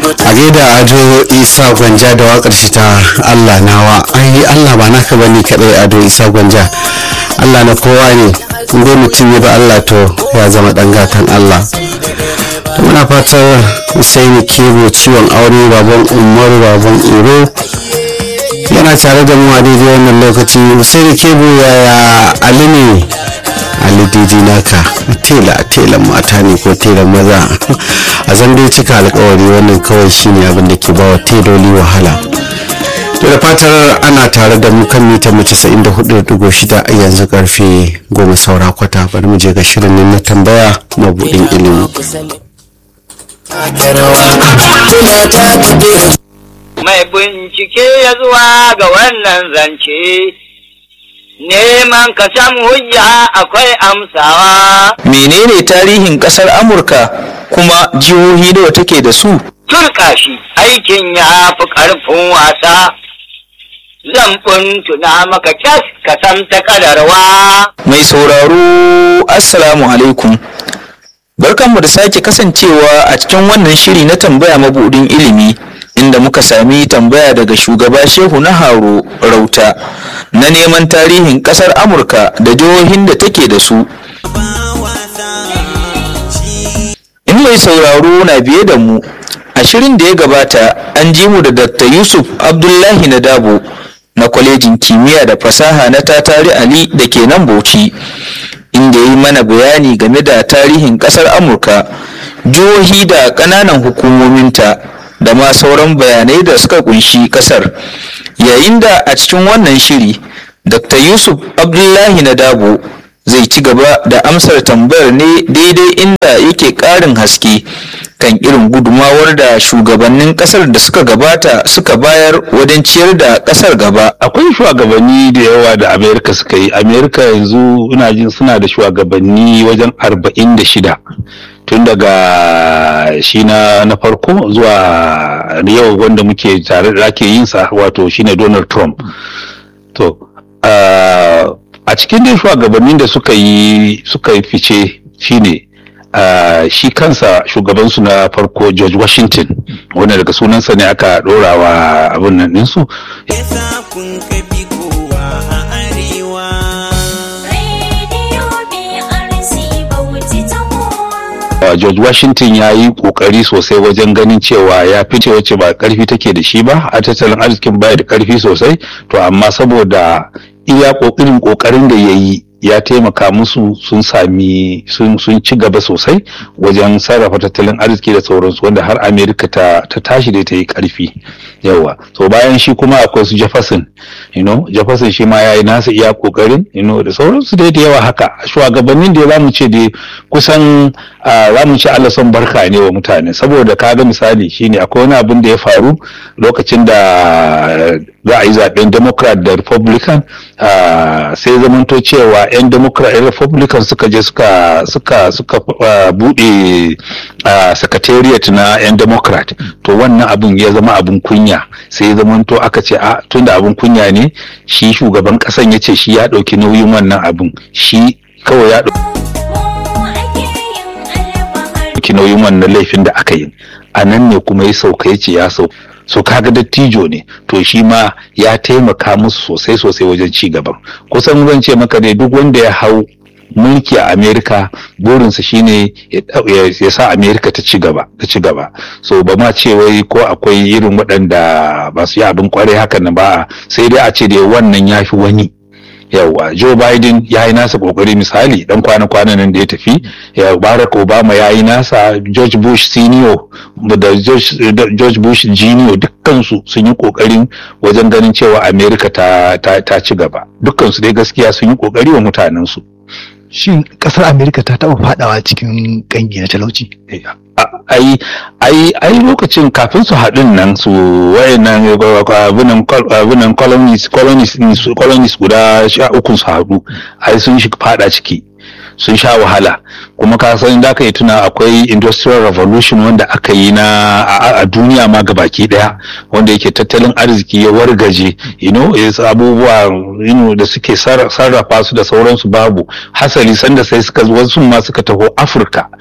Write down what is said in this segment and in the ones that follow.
a gaida ado isa gwanja da wakar shi ta allah nawa ai allah ba naka bane kadai ado isa gwanja allah na kowa ne inda mutum ya ba allah to ya zama dan gatan allah to muna fatar Usaini Kebo ciwon aure baban Umaru baban Iro yana tare da mu a daidai wannan lokaci Usaini Kebo yaya Ali ne Ali Didi naka tela telan mata ne ko telan maza a zan dai cika alkawari wannan kawai shine abin da ke bawa teloli wahala to da fatar ana tare da mu kan mita mu 94.6 a yanzu karfe goma saura kwata bari mu je ga shirin na tambaya mabudin ilimi Mai bincike ya zuwa ga wannan zance, neman ka samu hujja akwai amsawa. menene tarihin kasar amurka kuma jihohi nawa take da su Turka shi aikin ya fi ƙarfin wasa, zan tuna maka kyas ka san ta kadarwa. mai sauraro assalamu alaikum barkanmu da sake kasancewa a cikin wannan shiri na tambaya mabudin ilimi inda muka sami tambaya daga shugaba shehu na haro rauta na neman tarihin kasar amurka da jihohin da take da su in mai sauraro na biye da mu a shirin da ya gabata an ji mu da dr yusuf abdullahi na dabo na kwalejin kimiyya da fasaha na tatari ali da ke nan bauchi inda ya yi mana bayani game da tarihin kasar amurka jihohi da ƙananan hukumominta da ma sauran bayanai da suka kunshi kasar yayin da a cikin wannan shiri dr yusuf abdullahi na dabo zai ci gaba da amsar tambayar ne daidai inda yake ƙarin haske kan irin gudumawar da shugabannin kasar da suka gabata suka bayar wajen ciyar da kasar gaba akwai shugabanni da yawa da amerika suka yi amerika yanzu ina jin suna da shugabanni wajen arba'in da shida tun daga shi na na farko zuwa yau wanda muke tare da ake yin sa wato shine donald trump to uh, a cikin dai shugabannin da suka yi suka yi fice shine Uh, shi kansa shugabansu na farko George Washington wanda daga sunansa ne aka ɗora wa abin nan ɗinsu. Uh, George Washington ya yi ƙoƙari sosai wajen ganin cewa ya fice wacce ba ƙarfi take da shi ba a tattalin arzikin baya da ƙarfi sosai to amma saboda iya ƙoƙarin ƙoƙarin da ya yi ya taimaka musu sun sami sun ci gaba sosai wajen sarrafa tattalin arziki da sauransu wanda har amerika ta, ta tashi da ta yi karfi yawa so bayan shi kuma akwai su jefferson you know jefferson shi ma ya yi nasa iya kokarin you know da sauransu dai da yawa haka shugabannin da za mu ce da kusan za mu ce allah son barka ne wa mutane saboda kaga misali shine akwai wani abin da ya faru lokacin da za a yi zaben democrat da republican sai zamanto cewa 'yan democrat 'yan republican suka je suka suka suka bude secretariat na 'yan democrat to wannan abin ya zama abin kunya sai ya zamanto aka ce a tunda abin kunya ne shi shugaban kasan ya ce shi ya ɗauki nauyin wannan abin shi kawai ya ɗauki nauyin wannan laifin da aka yi a nan ne kuma ya sauka ya ce ya sauka so kaga dattijo ne to shi ma ya taimaka musu sosai sosai wajen ci gaban kusan zan ce maka dai duk wanda ya hau mulki a amerika burinsa shine ya sa amerika ta ci gaba ta ci gaba so ba ma ce wai ko akwai irin waɗanda ba su yi abin kwarai hakan nan ba sai dai a ce dai wannan ya fi wani yawa Joe Biden ya yi nasa kokari misali dan kwana-kwanan nan da ya tafi ya Barack Obama ya yi nasa George Bush senior da George, George Bush junior dukkansu sun yi kokarin wajen ganin cewa America ta, ta, ta ci gaba dukkansu dai gaskiya sun yi kokari wa mutanensu shin kasar amerika ta taɓa fadawa cikin kangi na talauci ai ai ai lokacin kafin su haɗin nan su wayannan abinan abinan colonies colonies colonies guda sha uku su haɗu ai sun shi fada ciki sun sha wahala kuma ka san da ka yi tuna akwai industrial revolution wanda aka yi na a duniya ma gabaki daya wanda yake tattalin arziki ya wargaje you know abubuwa you know, da suke sarrafa su da sauransu babu hasali sanda sai suka wasu ma suka taho afirka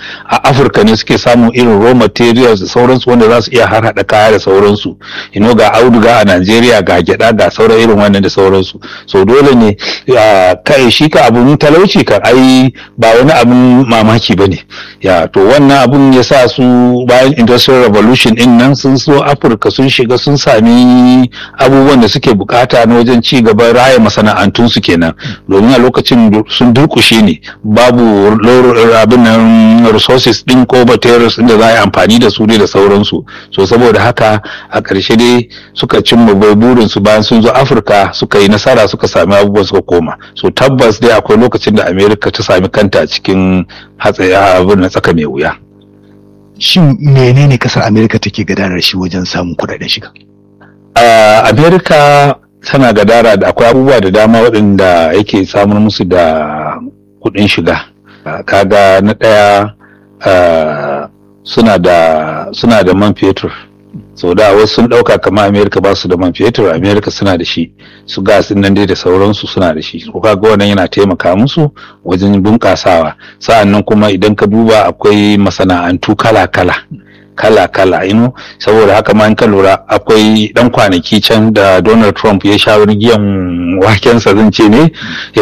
a afirka ne suke samun irin raw materials da sauransu wanda za su iya har hada kaya da sauransu ino ga auduga a najeriya ga gyada ga sauran irin wannan da sauransu so dole ne kai shi ka abun talauci kan ai ba wani abun mamaki ba ne ya to wannan abun ya sa su bayan industrial revolution din nan sun so afirka sun shiga sun sami abubuwan da suke bukata na wajen ci gaban raya masana'antun su kenan domin a lokacin sun durkushe ne babu abin nan resources din ko materials din da za a yi amfani da su ne da sauransu so saboda haka a ƙarshe dai suka cimma bai burin su bayan sun zo afirka suka yi nasara suka sami abubuwan suka koma so tabbas dai akwai lokacin da america ta sami kanta cikin hatsari abin na tsaka mai wuya shin menene kasar america take gadarar shi wajen samun kudaden shiga uh, america tana gadara da akwai abubuwa da dama waɗanda yake samun musu da kuɗin shiga uh, kaga na ɗaya uh, suna da suna da man fetur so da wasu sun ɗauka kamar america ba su da man fetur america suna da shi su gas din nan dai da sauransu suna da shi ko kaga wannan yana taimaka musu wajen bunƙasawa sa'annan kuma idan ka duba akwai masana'antu kala-kala kala-kala ino saboda haka ma in ka lura akwai dan kwanaki can da Donald Trump ya sha giyan wakensa zan ce ne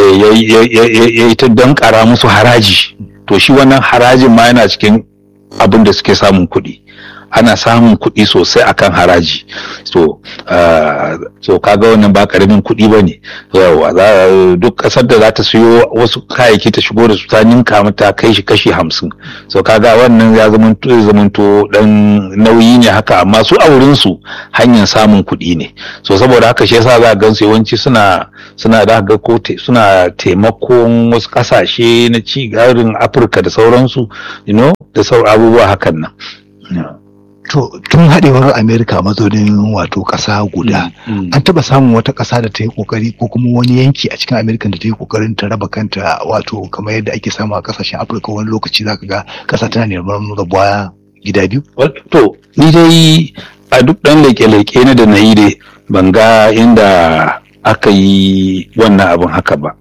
ya yi ta dankara musu haraji to shi wannan harajin ma yana cikin abin da suke samun kuɗi ana samun kuɗi sosai akan haraji so uh, so kaga wannan ba karamin kuɗi ba ne yawa duk ƙasar da za ta siyo wasu kayayyaki ta shigo da su ta ninka mata kai shi kashi hamsin so kaga wannan ya zamanto dan nauyi ne haka amma su a wurin su hanyar samun kuɗi ne so saboda haka shi yasa za gan su yawanci suna suna da ga ko suna taimakon wasu ƙasashe na ci garin afirka da sauransu you know da sauran abubuwa hakan nan yeah. To tun haɗewar Amerika mazaunin wato ƙasa guda, an taɓa samun wata ƙasa da ta yi ƙoƙari ko kuma wani yanki a cikin Amerika da ta yi ƙoƙarin ta raba kanta wato kamar yadda ake samu a ƙasashen Afirka wani lokaci zaka ga ƙasa tana neman rabuwa gida biyu? To, ni dai a duk ɗan leƙe-leƙe na da na yi dai ban ga inda aka yi wannan abin haka ba.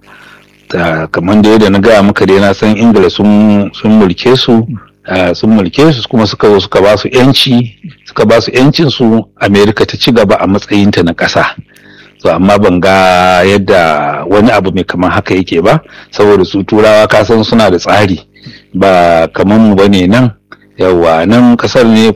kamar da yadda na gaya maka dai na san Ingila sun mulke su Uh, sun mulke su kuma suka zo suka ba su yanci suka ba su yancin su amerika ta ci gaba a matsayinta na ƙasa so amma ban ga yadda wani abu mai kamar haka yake ba saboda su turawa kasan suna da tsari ba kamar mu bane nan yawa nan kasar ne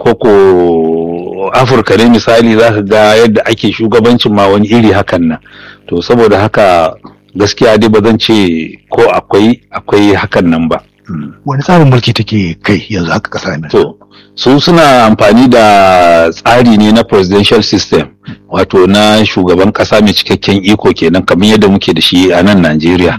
koko afirka ne misali za ka ga yadda ake shugabancin ma wani iri hakan nan to saboda haka gaskiya dai ba zan ce ko akwai akwai hakan nan ba wani tsarin mulki take kai yanzu haka kasa ne to su suna amfani da tsari ne na presidential system wato na shugaban kasa mai cikakken iko kenan kamar yadda muke da shi a nan Najeriya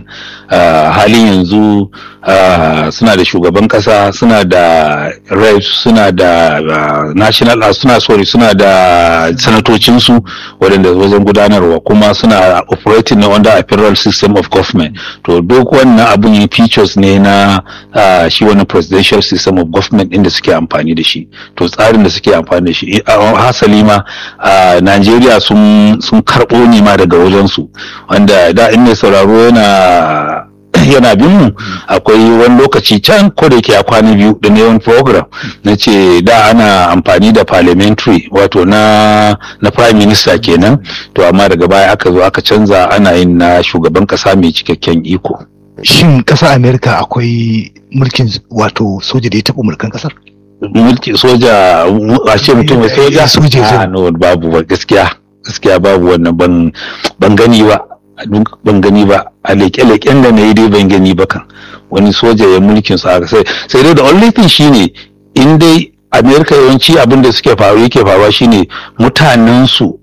halin yanzu suna da shugaban kasa suna da reps suna da national suna sorry suna da sanatocinsu waɗanda wajen gudanarwa kuma suna operating na under a federal system of government to duk wannan abun yin features ne na shi wani presidential system of government inda suke amfani da shi to tsarin da suke amfani da shi hasali ma Najeriya sun sun karɓo ne ma daga wajensu wanda da in mai sauraro yana yana bin mu akwai wani lokaci can ko da yake a kwana biyu da yawan program na ce da ana amfani da parliamentary wato na na prime minister kenan to amma daga baya aka zo aka canza ana yin na shugaban kasa mai cikakken iko shin ƙasar amerika akwai mulkin wato soja da ya taɓa mulkan ƙasar mulki soja a ce mutum mai soja soja a no babu ba gaskiya gaskiya babu wannan ban ban gani ba ban gani ba a leƙe-leƙen da na yi dai ban gani ba kan wani soja ya mulkin su haka sai sai dai the only thing shine in dai america yawanci abin da suke faru yake faruwa shine mutanen su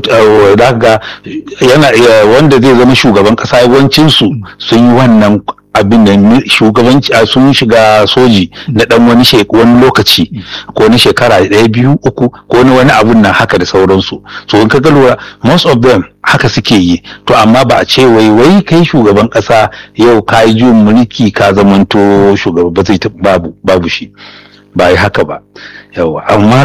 da ga yana wanda zai zama shugaban kasa yawancin su sun yi wannan abin da shugabanci a sun shiga soji na dan wani wani lokaci ko na shekara ɗaya biyu uku ko na wani abun nan haka da sauransu so in ka ga lura most of them haka suke yi to amma ba a ce wai wai kai shugaban ƙasa yau ka yi juyin mulki ka zamanto shugaba ba zai babu babu shi ba yi haka ba yawa amma kan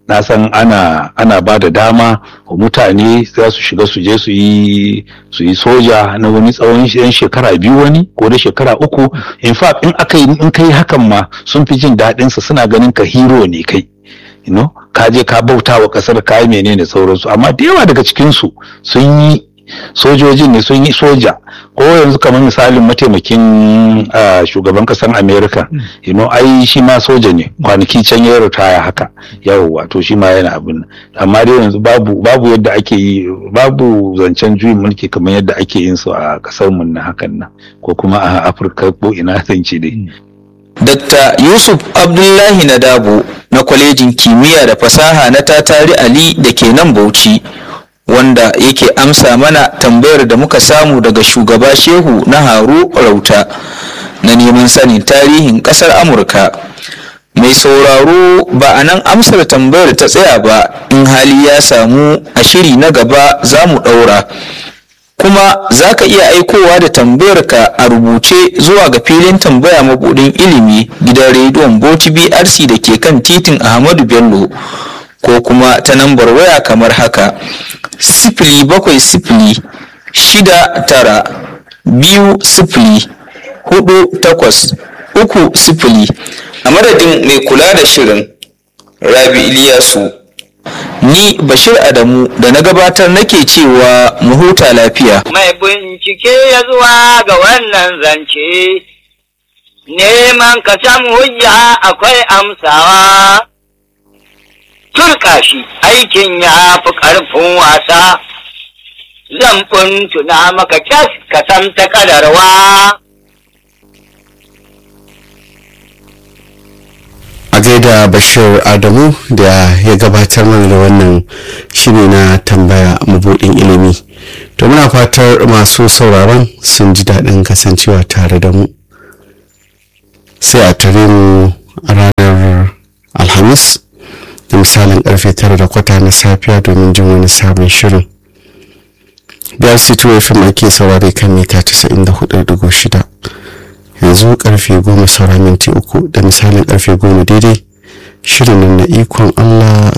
na san ana ana ba da dama wa mutane za su shiga su je su yi su yi soja na wani tsawon yan shekara biyu wani ko da shekara uku in fact in aka yi in kai hakan ma sun fi jin daɗin sa suna ganin ka hero ne kai you know ka je ka bauta wa kasar ka yi menene sauransu amma da yawa daga cikin su sun yi sojojin ne sun yi soja ko yanzu kamar misalin mataimakin ah, shugaban kasar america you know ai shi ma soja ne kwanaki can ya ritaya haka yawwa to shi ma yana abin nan. amma dai yanzu babu babu yadda ake yi babu zancen juyin mulki kamar yadda ake yin su a kasar mu na hakan nan ko kuma a afirka ko ina zance dai Dr. Yusuf Abdullahi Nadabo na kwalejin kimiyya da fasaha na Tatari Ali da ke nan Bauchi wanda yake amsa mana tambayar da muka samu daga shugaba Shehu na Haru Rauta na neman sanin tarihin ƙasar Amurka. Mai sauraro ba a nan amsar tambayar ta tsaya ba in hali ya samu a shiri na gaba za mu ɗaura. kuma za ka iya aikowa da tambayarka a rubuce zuwa ga filin tambaya mabudin ilimi gidan rediyon bauchi brc da ke kan titin ahmadu bello ko kuma ta nambar waya kamar haka sifili bakwai sifili shida tara biyu sifili hudu takwas uku sifili a madadin mai kula da shirin rabi iliyasu ni bashir adamu da na gabatar nake cewa mu huta lafiya mai bincike ya zuwa ga wannan zance, neman ka samu hujja akwai amsawa. Turka shi aikin ya fi ƙarfin wasa, zan tuna maka kyas ka san ta kadarwa. a gaida bashir adamu da ya gabatar mana da wannan shiri na tambaya mabuɗin ilimi to muna fatar masu sauraron sun ji daɗin kasancewa tare da mu sai a tare mu a ranar alhamis da misalin karfe tara da kwata na safiya domin jin wani sabon shirin biyar situwe fim ake saurare kan mita 94.6 yanzu karfe goma saura minti uku da misalin karfe goma daidai shirin nan na ikon allah